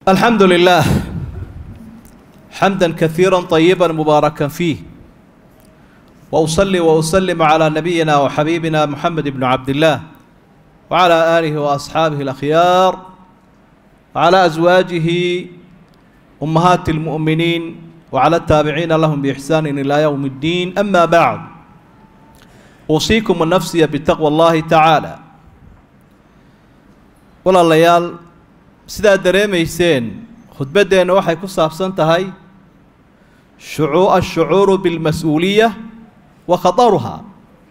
الحمد لله حمدا كثيرا طيبا مباركا فيه واصلي واسلم على نبينا وحبيبنا محمد بن عبد الله وعلى اله واصحابه الاخيار وعلى ازواجه امهات المؤمنين وعلى التابعين لهم باحسان الى يوم الدين اما بعد اوصيكم ونفسي بتقوى الله تعالى walaalayaal sidaad dareemayseen khudbaddeenna waxay ku saabsan tahay shucuu ashucuuru bilmas-uuliya wa khataruhaa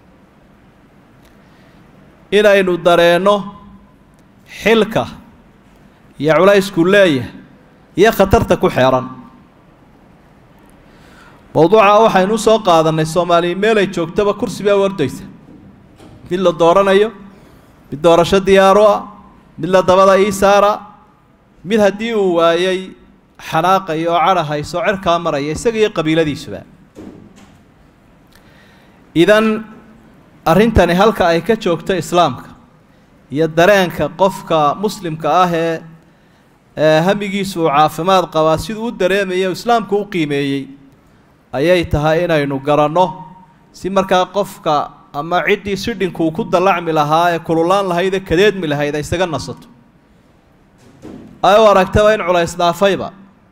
inaynu dareenno xilka iyo culaysku leeyahay iyo khatarta ku xeeran mowduuca waxaynu u soo qaadannay soomaaliya meelay joogtaba kursi baa wardaysa mid la dooranayo mid doorasho diyaaro ah mid la dabada ii saara mid haddii uu waayay xanaaqaya oo cadha hayso cerkaa maraya isaga iyo qabiiladiisuba idan arrintani halka ay ka joogto islaamka iyo dareenka qofka muslimka ah ee ee hamigiisu uu caafimaad qabaa siduu u dareemaya islaamku u qiimeeyey ayay tahay inaynu garanno si markaa qofka ama ciddii sidhinkuu ku dallacmi lahaa ee kululaan lahayd ee kadeedmi lahayd ay isaga nasato ay u aragtaba in culays dhaafayba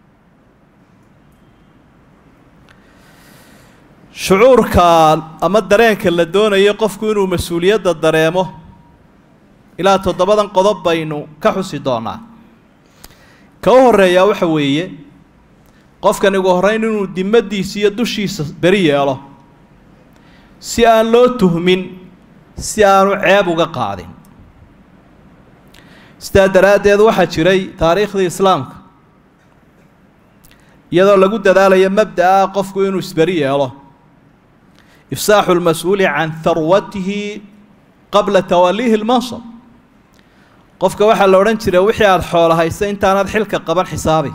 shucuurka ama dareenka la doonayo qofku inuu mas-uuliyadda dareemo ilaa toddobadan qodob baynu ka xusi doonaa ka u horreeyaa waxa weeye qofkan ugu horreyn inuu dimadiisa iyo dushiisa beri yeelo si aan loo tuhmin si aanu ceeb uga qaadin sidaa daraaddeed waxaa jiray taariikhdii islaamka iyadoo lagu dadaalayo mabda'a qofku inuu isberi yeelo ifsaaxu lmas-uuli can harwatihi qabla tawaliihi lmansab qofka waxaa la odhan jiray wixii aada xoola haysa intaanaad xilka qaban xisaabi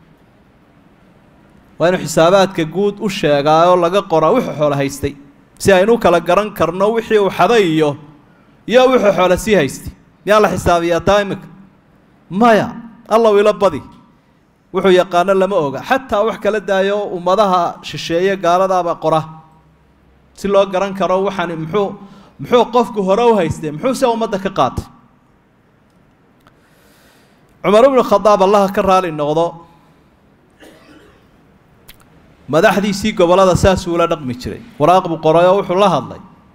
waa inuu xisaabaadka guud u sheegaa oo laga qoraa wuxuu xoola haystay si aynu kala garan karno wixii uu xaday iyo iyo wuxuu xoola sii haystay miyaa la xisaabiyaa taa imika maya allaw ilo badi wuxuu yaqaano lama oga xataa wax kala daayo ummadaha shisheeye gaaladaaba qora si loo garan karo waxaani muxuu muxuu qofku hore u haystay muxuu se ummadda ka qaatay cumar ibnu khadaab allaha ka raali noqdo madaxdiisii gobollada saasuu ula dhaqmi jiray waraaq buu qoray oo wuxuu la hadlay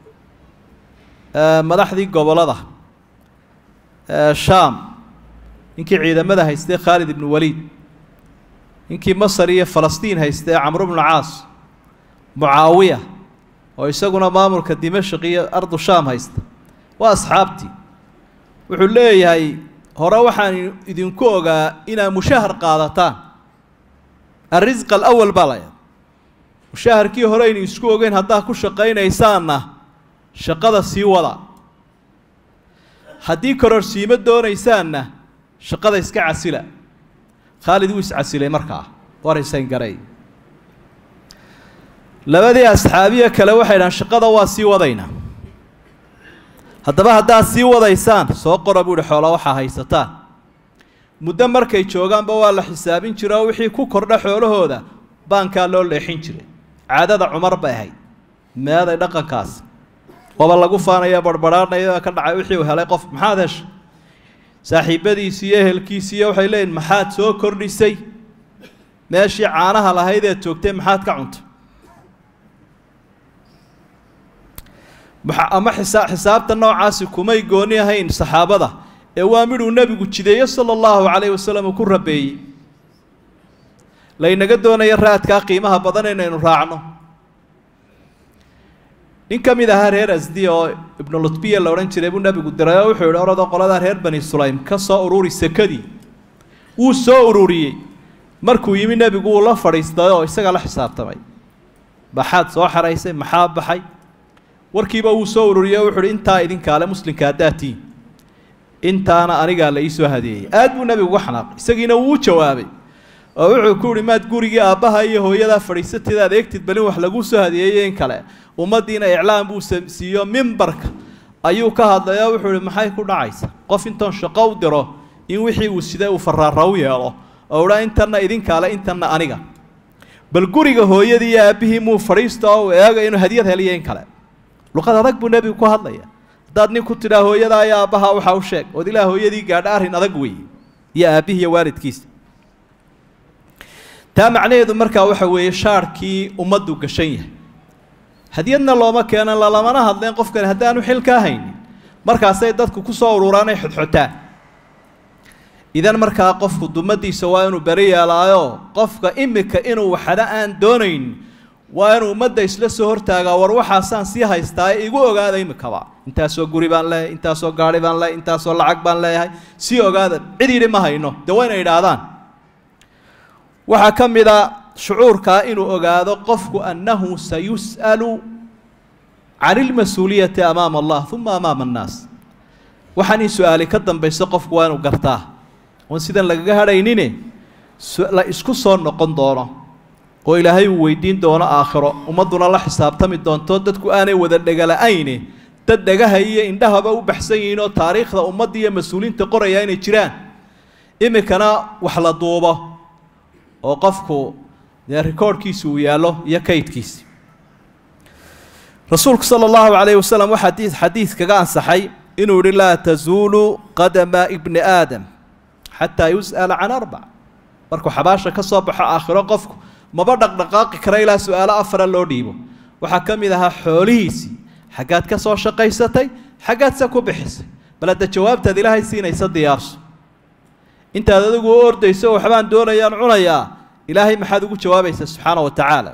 madaxdii gobollada shaam ninkii ciidamada haystay khaalid ibnu waliid ninkii masar iyo falastiin haystay camru bnu caas mucaawiya oo isaguna maamulka dimashq iyo ardu shaam haysta waa asxaabtii wuxuu leeyahay hore waxaan idinku ogaa inaad mushahar qaadataan alrisq alawal baa laya mushaharkii hore aynu isku ogeyn haddaad ku shaqaynaysaanna shaqada sii wada haddii kororsiimo doonaysaanna shaqada iska casila khaalid wuu iscasilay markaa waraysan garay labadii asxaabiya kale waxay dhahaan shaqada waa sii wadaynaa haddaba haddaad sii wadaysaan soo qora buu ihi xoola waxaa haysataan muddo markay joogaanba waa la xisaabin jira oo wixii ku kordha xoolahooda baankaa loo leexin jiray caadada cumar bay ahayd meeday dhaqankaas waba lagu faanaya barhbadhaanaya ka dhacay wixii uu helay qof maxaad heshay saaxiibadiisii iyo ehelkiisiiyo waxay leeyihin maxaad soo kordhisay meeshii caanaha lahayd eed joogtay maxaad ka cuntay ama isaa xisaabta noocaasi kumay gooni ahayn saxaabada ee waa midhuu nebigu jideeye sala allahu calayhi wasalam uu ku rabeeyey laynaga doonayo raadkaa qiimaha badan inaynu raacno nin ka mid ahaa reer asdi oo ibnu lutbiya la odhan jiray buu nebigu diray oo wuxuu yihi oradoo qoladaa reer bani sulaym ka soo ururi sekadii wuu soo ururiyey markuu yimi nebigu wuu la fadhiistay oo isaga la xisaabtamay maxaad soo xaraysay maxaa baxay warkiiba wuu soo ururiyey oo wuxu uhi intaa idinkaale muslimka haddaad tihiin intaana anigaa la iisoo hadeeyey aad buu nebigu uga xanaaqay isagiina wuu u jawaabay oo wuxuu ku uhi maad gurigii aabbaha iyo hooyadaa fadhiisatid aad eegtid balin wax laguu soo hadeeyey in kale ummaddiina iclaam buu siiyo mimbarka ayuu ka hadlay oo wuxuu ihi maxay ku dhacaysa qof intoon shaqo u diro in wixii uu siday uu faraara u yeelo oo udhaa intanna idinkaale intanna aniga bal guriga hooyadii iyo aabbihii muu fadhiista oo eega inuu hadiyad heliyo in kale luqad adag buu nebigu ku hadlaya haddaad nin ku tidhaa hooyadaa iyo aabbaha waxaa u sheeg ood ilaa hooyadii gaadha arrin adag weeye iyo aabbihii iyo waalidkiisa taa macnaheedu markaa waxa weeye shaarhkii ummaddu gashan yahay hadiyadna looma keenan lalamana hadleen qofkani haddaanu xil kaa haynin markaasay dadku ku soo ururaan ay xodxotaan idan markaa qofku dumadiisa waa inuu beri yeelaayo qofka imika inuu waxada aan doonayn waa inuu ummadda isla soo hortaagaa war waxaasaan sii haystaa ee igu ogaada imikaba intaasoo guri baan leeyahay intaasoo gaari baan leeyahay intaasoo lacag baan leeyahay sii ogaada cid yidhi ma hayno dee waa inay idhaahdaan waxaa ka mid a shucuurkaa inuu ogaado qofku annahu sayus'alu can ilmas-uuliyati amaama allah uma amaama annaas waxaan in su-aali ka dambayso qofku waa inuu gartaa oon sidan lagaga hadhaynine la isku soo noqon doono oo ilaahay uu weydiin doono aakhiro ummadduna la xisaabtami doonto dadku aanay wada dhegala-ayne dad dhagaha iyo indhahaba u baxsan yihiin oo taariikhda ummadda iyo mas-uuliyiinta qoraya inay jiraan iminkana wax la duubo oo qofku dee rikoorhkiisi uu yaallo iyo kaydkiisi rasuulku sala allahu calayhi wasalam waxaa xadii xadiid kaga ansaxay inuu yihi laa tazuulu qadama ibni aadam xataa yus'ala can arbac markuu xabaasha ka soo baxo aakhiro qofku maba dhaqdhaqaaqi kara ilaa su-aalo afara loo dhiibo waxaa ka mid ahaa xoolihiisii xaggaad ka soo shaqaysatay xaggaadse ku bixisay bal hadda jawaabtaad ilaahay siinaysa diyaarso intaad adigu u ordayso waxbaan doonayaan cunayaa ilaahay maxaad ugu jawaabaysaa subxaana wa tacaala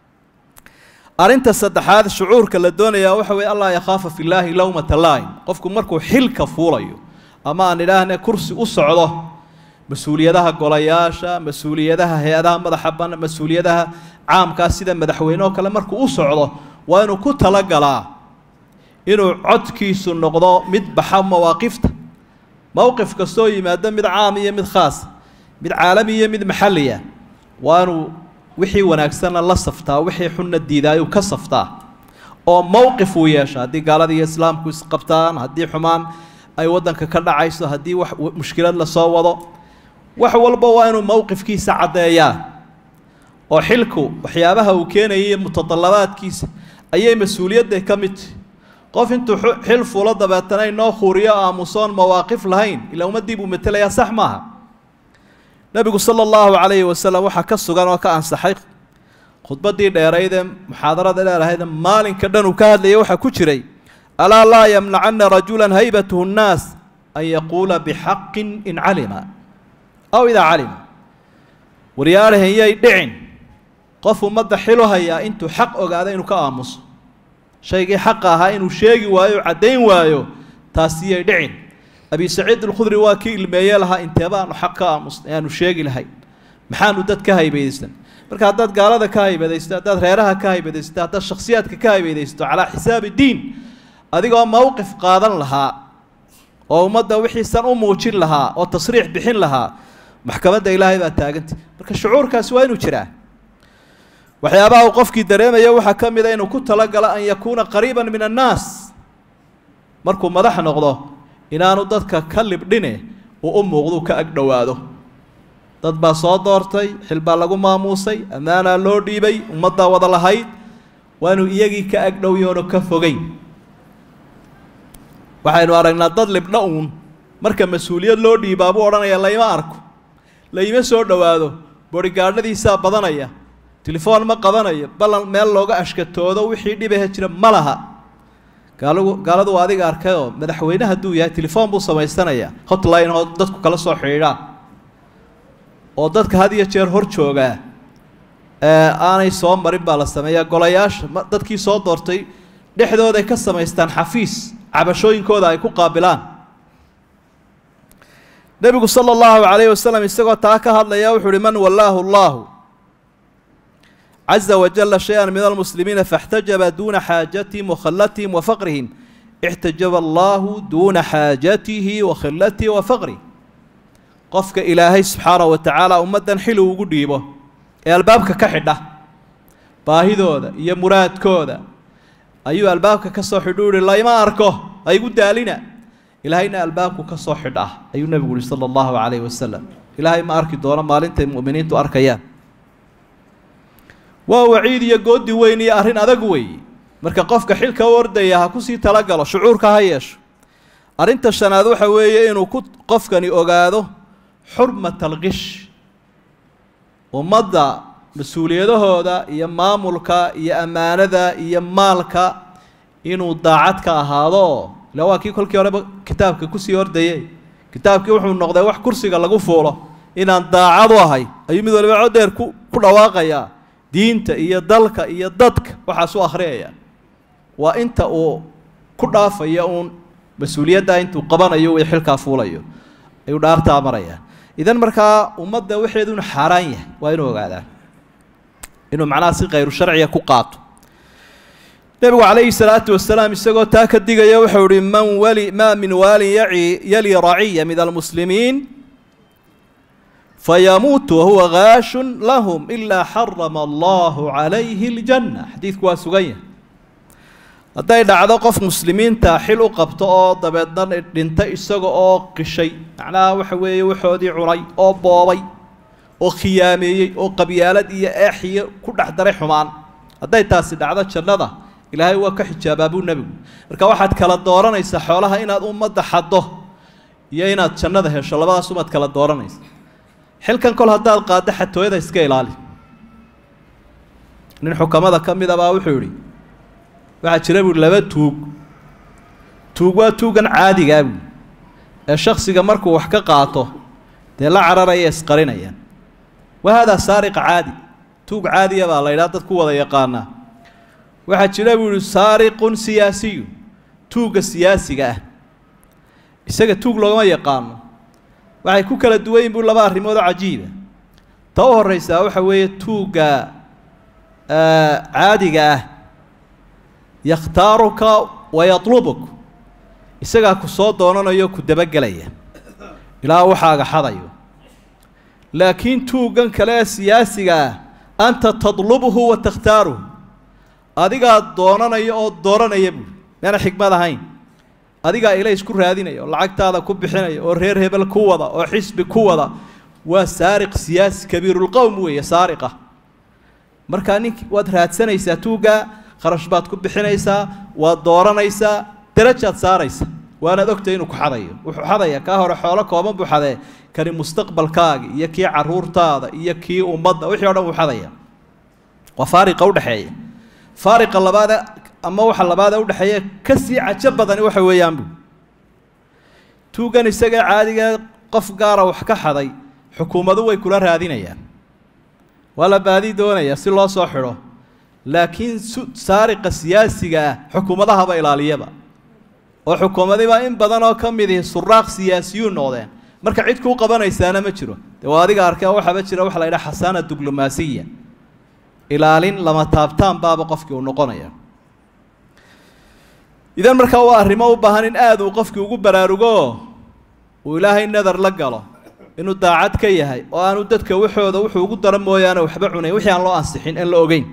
arrinta saddexaad shucuurka la doonayaa waxa weye allah yakhaafa fi llaahi lowmata laa'im qofku markuu xilka fuulayo ama aan idhaahne kursi u socdo mas-uuliyadaha golayaasha mas-uuliyadaha hay-adaha madaxa ban mas-uuliyadaha caamkaa sida madaxweyne oo kale markuu u socdo waa inuu ku talagalaa inuu codkiisu noqdo mid baxa mawaaqifta mowqif kastoo yimaado mid caam iyo mid khaas mid caalami iyo mid maxalliya waa inuu wixii wanaagsanna la saftaa wixii xunna diidaayuu ka saftaa oo mowqif uu yeesha haddii gaalada iyo islaamku isqabtaan haddii xumaan ay waddanka ka dhacayso haddii wax mushkilad lasoo wado wax walba waa inuu mowqifkiisa caddeeyaa oo xilku waxyaabaha uu keenayay mutadallabaadkiisa ayay mas-uuliyadda ka mid tahi qof intuu xil fuulo dabeetana inoo khuuriyo aamusoon mawaaqif lahayn ilaa ummaddii buu matelayaa sax maaha nebigu sala allahu calayhi wasalam waxaa ka sugan oo ka ansaxay khudbaddii dheeraydee muxaadarada dheerahaydee maalinka dhan uu ka hadlayay waxaa ku jiray alaa laa yamnacana rajula haybatuhu nnaas an yaquula bixaqin in calima aw idaa calima waryaarahan yay dhicin qof ummadda xilu hayaa intuu xaq ogaada inuu ka aamuso shaygii xaqa ahaa inuu sheegi waayo caddayn waayo taasi yay dhicin abi saciid alkhudri waa kii ilmeeye lahaa inteebaanu xaq ka aamusnay aanu sheegi lahayn maxaanu dad ka haybadaysan marka haddaad gaalada ka haybadaysto haddaad reeraha ka haybadaysto haddaad shakhsiyaadka ka haybadaysto calaa xisaabi diin adigoo mowqif qaadan lahaa oo ummadda wixiisan u muujin lahaa oo tasriix bixin lahaa maxkamadda ilaahay baa taagantay marka shucuurkaasi waa inuu jiraa waxyaabaha uu qofkii dareemaya waxaa ka mid a inuu ku talagalo an yakuuna qariiban min annaas markuu madax noqdo inaanu dadka ka libdhine uu u muuqdu ka ag dhowaado dad baa soo doortay xil baa lagu maamuusay ammaanaa loo dhiibay ummaddaa wada lahayd waa inuu iyagii ka ag dhowyoonu ka fogeyn waxaynu aragnaa dad libdho uun marka mas-uuliyad loo dhiibaa buu odhanaya layma arko layma soo dhowaado borigaadhadiisaa badanaya telefoon ma qabanayo ballan meel looga ashkatoodo wixii dhibaha jira ma laha gaalagu gaaladu waa adiga arkayoo madaxweyne hadduu yahay telefoon buu samaysanayaa hotline oo dadku kala soo xidhiidhaan oo dadka had iyo jeer hor joogaa aanay soo marin baa la sameeyaa golayaasha dadkii soo doortay dhexdooday ka samaystaan xafiis cabashooyinkooda ay ku qaabilaan nebigu sala allahu calayhi wasalam isagoo taa ka hadlaya wuxuu uhi man wallaahu allahu caza wajala shay-an min almuslimiina faاxtajaba duuna xaajatihim wakhallatihim wa faqrihim ixtajaba allahu duuna xaajatihi wa khillatihi wa faqrih qofka ilaahay subxaanahu wa tacaala ummaddan xili ugu dhiibo ee albaabka ka xidha baahidooda iyo muraadkooda ayuu albaabka ka soo xidhu uhi layma arko haygu daalina ilaahayna albaabku ka soo xidh ah ayuu nebigu uhi sala allahu calayhi wasalam ilaahay ma arki doono maalintay mu'miniintu arkayaan waa waciid iyo goodi weyn iyo arrin adag weeye marka qofka xilka u ordaya ha kusii talagalo shucuurka ha yeesho arrinta shanaad waxa weeye inuu ku qofkani ogaado xurmat alqish ummadda mas-uuliyadahooda iyo maamulka iyo ammaanada iyo maalka inuu daacad ka ahaado ila waa kii kolkii horeba kitaabka kusii ordayey kitaabkii wuxuu noqday wax kursiga lagu fuulo inaan daacad u ahay ayuu mid waliba codheer ku ku dhawaaqayaa diinta iyo dalka iyo dadka waxaas u akhriyaya waa inta uu ku dhaafaya uun mas-uuliyaddaa intuu qabanayo uu xilkaa fuulayo ayuu dhaartaa maraya idan markaa ummadda waxeedu inu xaaraan yahay waa inuu ogaadaa inuu macnaha si khayru sharciga ku qaato nebigu calayhi salaatu wasalaam isagoo taa ka digaya wuxuu ihi man wali maa min waalin yaci yali raciya min almuslimiin fayamuutu wahuwa gaashun lahum ilaa xarama allahu calayhi اljanna xadiidku waa sugan yahay hadday dhacdo qof muslimiinta xil u qabto oo dabeedna dhinta isaga oo qishay macnaha waxa weeye waxoodii cunay oo boobay oo khiyaameeyey oo qabyaalad iyo eexiyo ku dhex daray xumaan hadday taasi dhacdo jannada ilaahay waa ka xijaabaa buu nebigu marka waxaad kala dooranaysaa xoolaha inaad ummadda xaddo iyo inaad jannada hesho labadaas umaad kala dooranaysa xilkan kol haddaad qaaddo xatooyada iska ilaali nin xukamada ka mid a baa wuxuu yidhi waxaa jira buui laba tuug tuug waa tuugan caadigaa buui ee shaksiga markuu wax ka qaato dee la cararaya isqarinayaan wa haadaa saariqa caadi tuug caadiya baa la ydhaha dad ku wada yaqaanaa waxaa jira buu yihi saariqun siyaasiyu tuugga siyaasiga ah isaga tuug loogama yaqaano waxay ku kala duwan yihin bu laba arrimood oo cajiiba ta u horreysaa waxa weeye tuugga caadiga ah yakhtaaruka wa yatlubuk isagaa ku soo doonanayo ku dabagelaya ilaa waxaaga xadayo laakiin tuuggan kale ee siyaasiga ah anta tadlubuhu wa takhtaaruhu adigaa doonanaya oo dooranaya buuri meana xigmad ahayn adigaa ila isku raadinaya oo lacagtaada ku bixinaya oo reer hebel ku wada oo xisbi ku wada waa saariq siyaasi kabiirulqowm weeye saariqa markaa nink waad raadsanaysaa tuugga kharash baad ku bixinaysaa waad dooranaysaa darajaad saaraysa waanaad ogtay inuu ku xadayo wuxuu xadaya kaa hore xoolo kooban buu xadee kani mustaqbalkaaga iyo kii caruurtaada iyo kii ummadda wixii o dhan wuu xadaya waa faariqa udhexeeya faariqa labaade ama waxa labaadee udhexeeya kasii cajo badani waxa weeyaan bu tuuggan isaga caadiga qof gaara wax ka xaday xukuumadu way kula raadinayaan waa la baadi doonaya si loo soo xidho laakiin saariqa siyaasiga ah xukuumadahaba ilaaliyaba oo xukuumadiba in badan oo ka mid ihi suraaq siyaasiyuun noqdeen marka cid kuu qabanaysaana ma jiro dee waa adiga arkay waxaaba jira waxa la yidhaha xasaana diblomaasiya ilaalin lama taabtaan baaba qofkii uu noqonaya idan markaa waa arrimo u baahan in aada uu qofkii ugu baraarugo uu ilaahay nadar la galo inuu daacad ka yahay oo aanu dadka waxooda wuxuu ugu daro mooyaane waxba cunayn wixii aan loo ansixin aan la ogeyn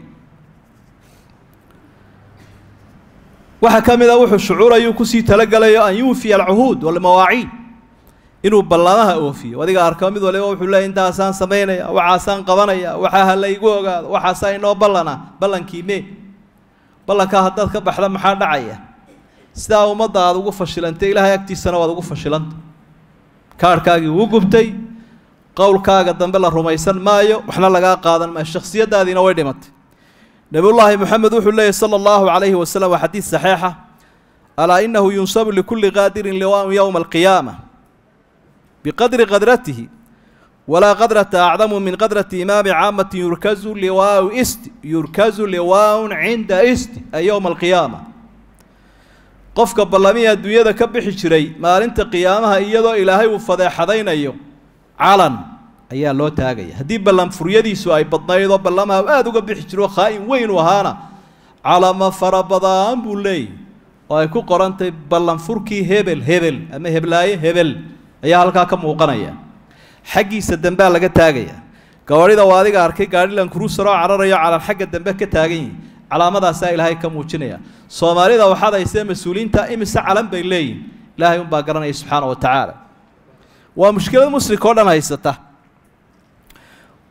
waxaa ka mid a wuxuu shucuurayuu kusii talagalayo an yuufiya alcuhuud walmawaaciid inuu ballamaha oofiyo adiga arko mid waliba wuxuu leey intaasaan samaynaya waxaasaan qabanaya waxaa ha laygu ogaado waxaasaa inoo ballana ballankii mee ballankaa haddaad ka baxda maxaa dhacaya sidaa ummadda aada ugu fashilantay ilaahay agtiisana waad ugu fashilanta kaarhkaagii wuu gubtay qowlkaaga dambe la rumaysan maayo waxna lagaa qaadan maayo shakhsiyaddaadiina way dhimatay nebiyullaahi moxamed wuxuu leeyahy sala allahu calayhi wasalam waa xadiid saxiixa alaa inahu yunsabu likulli qaadirin liwaa'un yowma alqiyaama biqadri qadratihi walaa qadrata acdamu min qadrati imaami caamati yurkazu liwaau isti yurkazu liwaaun cinda isti ay yowma alqiyaama qofka ballamihii adduunyada ka bixi jiray maalinta qiyaamaha iyadoo ilaahay uu fadeexadaynayo calan ayaa loo taagaya haddii ballan furyadiisu ay badnayd oo ballamaha aada uga bixi jiro khaa'in weyn u ahaana calamo fara badaan buu leeyahy oo ay ku qorantay ballan furkii hebel hebel ama heblaaye hebel ayaa halkaa ka muuqanaya xaggiisa dambea laga taagaya gawadhida waa adiga arkay gaadhilan kurusaroo cararayo calan xagga dambe ka taagan yihin calaamadaasaa ilaahay ka muujinaya soomaalida waxaad haysee mas-uuliyiinta imise calan bay leeyihin ilaahay unbaa garanaya subxaana wa tacaala waa mushkilad muslimka o dhan haysata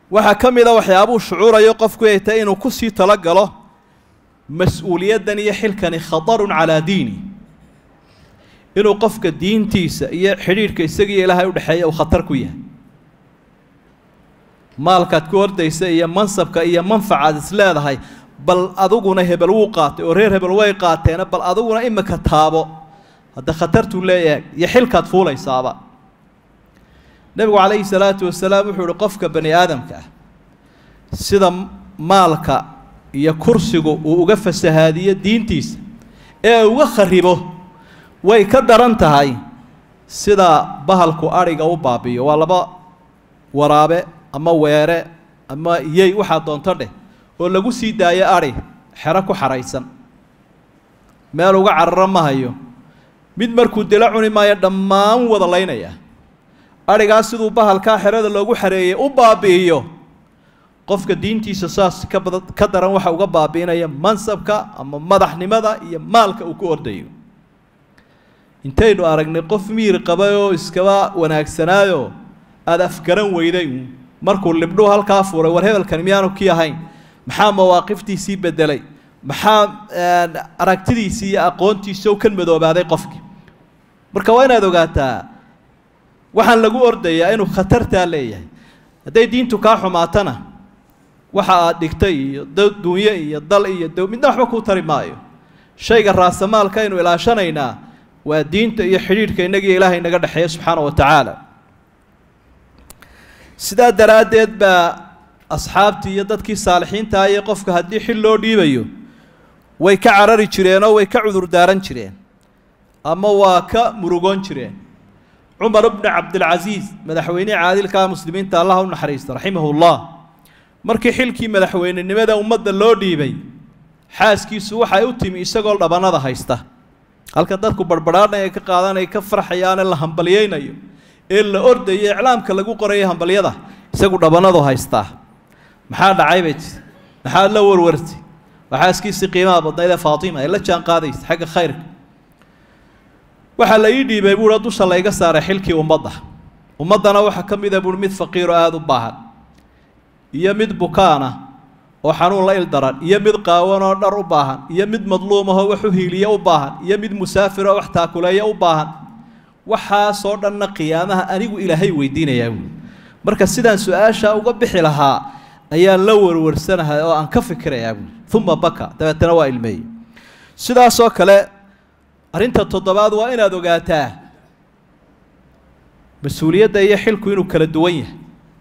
waxaa ka mid a waxyaabuu shucuurayo qofku ay tahay inuu ku sii talagalo mas-uuliyaddan iyo xilkani khatarun calaa diini inuu qofka diintiisa iyo xidhiidhka isagiiyo ilaahay udhexeeya uu khatar ku yahay maalkaad ku ordaysa iyo mansabka iyo manfacaad is leedahay bal adiguna hebel wuu qaatay oo reer hebel way qaateena bal adiguna imika taabo hadda khatartuu leeyahay iyo xilkaad fuulaysaaba nebigu calayhi salaatu wasalaam wuxuu uhi qofka bani aadamka ah sida maalka iyo kursigu uu uga fasahaadiyo diintiisa ee uga kharibo way ka daran tahay sida bahalku adhiga u baabiyo waa laba waraabe ama weere ama yey waxaa doonto dheh oo lagu sii daayo adhi xero ku xaraysan meel uga cararo ma hayo mid markuu dila cuni maayo dhammaan wada laynaya adhigaas siduu bahalkaa xerada loogu xareeyey u baabi'iyo qofka diintiisa saas ka bada ka daran waxa uga baabi'inaya mansabka ama madaxnimada iyo maalka uu ku ordayo intaynu aragnay qof miir qabay oo iskaba wanaagsanaayo aada afgaran weyday uun markuu libdhuu halkaa furay war hebelkani miyaanu kii ahayn maxaa mawaaqiftiisii bedelay maxaa aragtidiisii iyo aqoontiisii kan madoobaaday qofkii marka waa inaad ogaataa waxaan lagu ordayaa inuu khatartaa leeyahay hadday diintu kaa xumaatana waxa aad dhigtay iyo dunye iyo dal iyo dow midna waxba kuu tari maayo shayga raasamaalka aynu ilaashanaynaa waa diinta iyo xidhiidhka innagiyo ilaahay naga dhexeeya subxaana wa tacaala sidaa daraaddeed baa asxaabtii iyo dadkii saalixiinta ayee qofka haddii xil loo dhiibayo way ka carari jireenoo way ka cudur daaran jireen ama waa ka murugoon jireen cumar bni cabdilcasiis madaxweynihii caadilkaa muslimiinta allah u naxariista raximahullah markii xilkii madaxweynenimada ummadda loo dhiibay xaaskiisu waxay u timi isagoo dhabanada haysta halka dadku barbadhaadhan ay ka qaadanaya ka farxayaane la hambalyaynayo ee la ordayo iclaamka lagu qorayo hambalyada isagu dhabanadu haystaa maxaa dhacay bay tii maxaa la warwartay waa xaaskiisii qiimaha badnayd ee faatima ay la jaan qaadaysa xagga khayrka waxaa la ii dhiibay buuha dusha layga saaray xilkii ummadda ummaddana waxaa ka mida buuhi mid faqiiroo aada u baahan iyo mid bukaana oo xanuun la ildaran iyo mid qaawan oo dhar u baahan iyo mid madluumahoo wax u hiiliya u baahan iyo mid musaafiroo wax taakuleeya u baahan waxaasoo dhanna qiyaamaha anigu ilaahay weydiinayaa buui marka sidaan su-aasha uga bixi lahaa ayaan la warwarsanahay oo aan ka fikirayaa buui uma baka dabeetana waa ilmeeyey sidaasoo kale arrinta toddobaad waa inaad ogaataa mas-uuliyadda iyo xilku inuu kala duwan yahay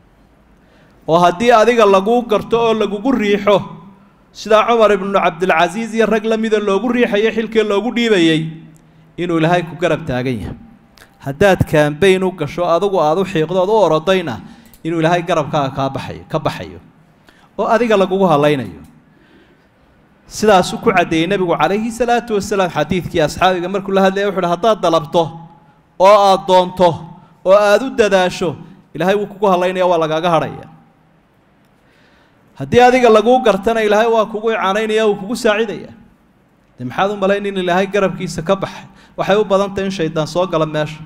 oo haddii adiga laguu garto oo lagugu riixo sidaa cumar ibnu cabdilcasiis iyo rag la mida loogu riixayo xilkii loogu dhiibayey inuu ilaahay ku garab taagan yahay haddaad kaambayn u gasho adigu aada u xiiqdood u orodayna inuu ilaahay garabkaaga kaa baxayo ka baxayo oo adiga lagugu hadlaynayo sidaasuu ku caddeeyey nebigu calayhi salaatu wasalaam xadiidkii asxaabiga markuu la hadlaya wuxu uhi haddaad dalabto oo aada doonto oo aada u dadaasho ilaahay wuu kugu hadlaynaya waa lagaaga hadhaya haddii adiga laguu gartana ilaahay waa kugu icanaynaya wuu kugu saacidaya de maxaad u malayn in ilaahay garabkiisa ka baxay waxay u badan tahay in shaydaan soo gala meesha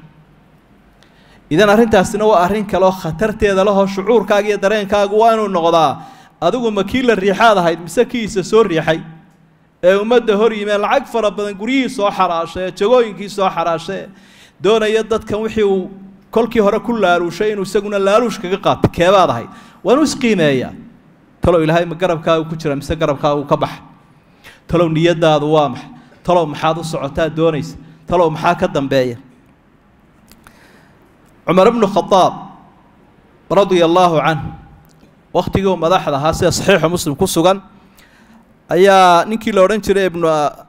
idan arrintaasina waa arrin kale oo khatarteeda lehoo shucuurkaaga iyo dareenkaagu waa inuu noqdaa adigu ma kii la riixaad ahayd mise kiisa soo riixay ee ummadda hor yimeen lacag fara badan guryihii soo xaraashay ee jagooyinkii soo xaraashay doonaya dadkan wixii uu kolkii hore ku laaluushay inuu isaguna laaluush kaga qaato keebaad ahayd waa inuu isqiimeeyaa talow ilaahay ma garabkaagu ku jira mise garabkaagu ka baxa talow niyadaadu waa maxay talow maxaad u socotaa doonaysa talow maxaa ka dambeeya cumar bnu khadaab radia allaahu canhu wakhtigii uu madaxda ahaa sida saxiixu muslim ku sugan ayaa ninkii la odhan jiray ibnu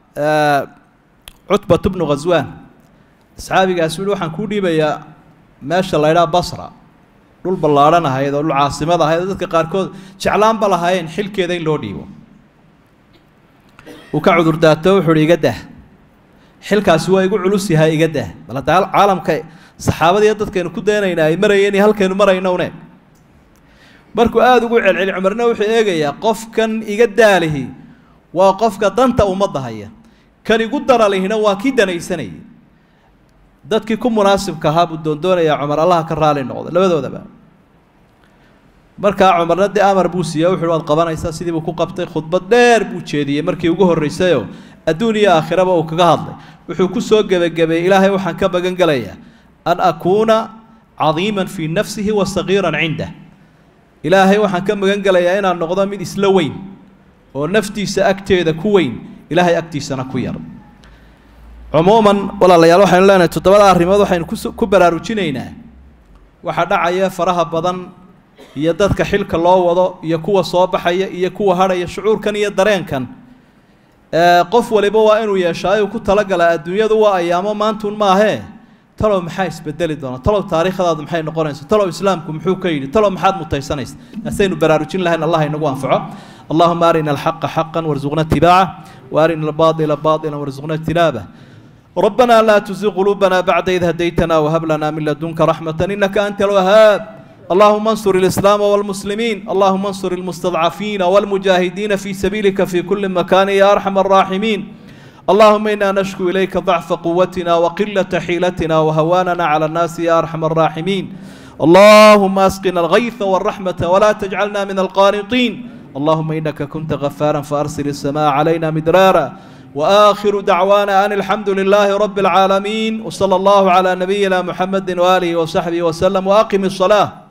cutbat bnu khaswaan asxaabigaas wuhi waxaan kuu dhiibayaa meesha la ydhaha basra dhul ballaadhan ahayd oo dhul caasimad ahayd oo dadka qaarkood jeclaanba lahaayeen xilkeeda in loo dhiibo uu ka cudurdaato wuxuu uhi iga dah xilkaasi waa igu culus yahay iga dah bal hadda caalamka saxaabadiiyo dadkaynu ku daynayna ay marayeen iyo halkaynu maraynowne markuu aada ugu celceli cumarna wuxuu eegayaa qofkan iga daalihi waa qofka danta ummadda haya kan igu daralihina waa kii danaysanayay dadkii ku munaasibka ahaa buu doondoonayaa cumar allaha ka raali noqda labadoodaba markaa cumarna dee amar buu siiya wuxuuhi waad qabanaysaa sidii buu ku qabtay khudbad dheer buu jeediyey markii ugu horraysayoo adduun iyo aakhiraba uu kaga hadlay wuxuu ku soo gebagabeeyey ilaahay waxaan ka magan gelayaa an akuuna cadiiman fii nafsihi wa sagiiran cindah ilaahay waxaan ka magan gelayaa inaan noqdo mid isla weyn oo naftiisa agteeda ku weyn ilaahay agtiisana ku yar cumuuman walaalayaal waxaynu leenahay toddobada arrimood waxaynu kus ku baraarujinaynaa waxaa dhacaya faraha badan iyo dadka xilka loo wado iyo kuwa soo baxaya iyo kuwa hadhaya shucuurkan iyo dareenkan qof waliba waa inuu yeeshaayu ku talagala adduunyadu waa ayaamo maantun maahee talow maxaa isbedeli doona talow taariikhdaadu maxay noqonaysa talow islaamku muxuu ka yidhi talow maxaad mutaysanaysa taasaynu baraarujin lahayn allah inagu anfaco allahuma arina alxaqa xaqan warzuqna itibaaca waarina albaطila baطila warzuqna ijtinaabah ربنا لا تزغ قلوبنا بعد إذ هديتنا وهب لنا من لدنك رحمة إنك أنت الوهاب اللهم انصر الإسلام والمسلمين اللهم انصر المستضعفين والمجاهدين في سبيلك في كل مكان يا أرحم الراحمين اللهم إنا نشكو إليك ضعف قوتنا وقلة حيلتنا وهواننا على الناس يا أرحم الراحمين اللهم أسقنا الغيث والرحمة ولا تجعلنا من القانطين اللهم إنك كنت غفارا فأرسل السماء علينا مدرارا وآخر دعوانا أن الحمد لله رب العالمين وصلى الله على نبينا محمد وآله وصحبه وسلم وأقم الصلاة